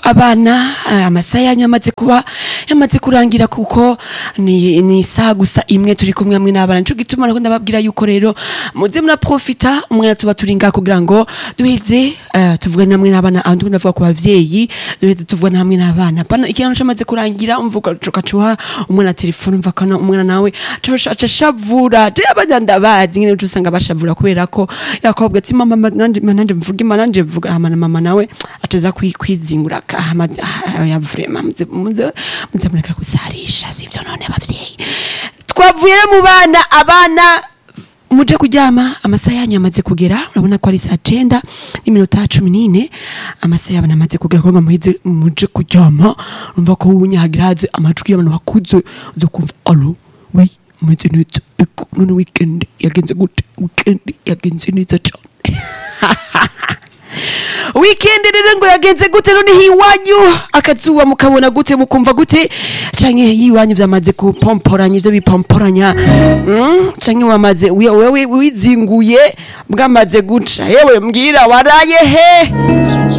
abana eh, amasaha yanyu yamaze kuba yamaze kurangira kuko ni, ni isaha gusa imwe turi kumwe hamwe n'abana nico gituma nako ndababwira yuko rero muze muraprofita umwanya tuba turi ngaha kugira ngo duheze eh, tuvugane hamwe n'abana ahandi ko ndavuga ku bavyeyi duheze tuvugane hamwe n'abana pana ikintu camaze kurangira umvuga ukacuha umwana telefone umva kana umwana nawe aca shavura je abana ndabazi nyene uca usanga bashavura kubera ko yakobwa ati mama ma- nanje ma- nanje mvuge ma nanje mvuga hama na mama nawe ateza kwi- kwizingura kahamaze ya vrema muze muze muze mureka gusarisha sivyo none abavyeyi twavuye mu bana abana muje kuryama amasaha yanyu yamaze kugera urabona ko ari saa cenda n'iminota cumi n'ine amasaha y'abana amaze kugera kugira ngo muheze muje kuryama urumva ko wunyahagira haze amajwi y'abantu bakuze uza kumva alo wi mumeze neza eko none weekend yagenze gute weekend yagenze neza cane weekend rero ngo yagenze gute none hiwanyu akazuba mukabona gute mukumva gute canke yiwanyu vyamaze kupomporanya ivyo bipomporanya mm? canke wamaze wi- wewe wizinguye bwamaze guca yewe mbwira waraye he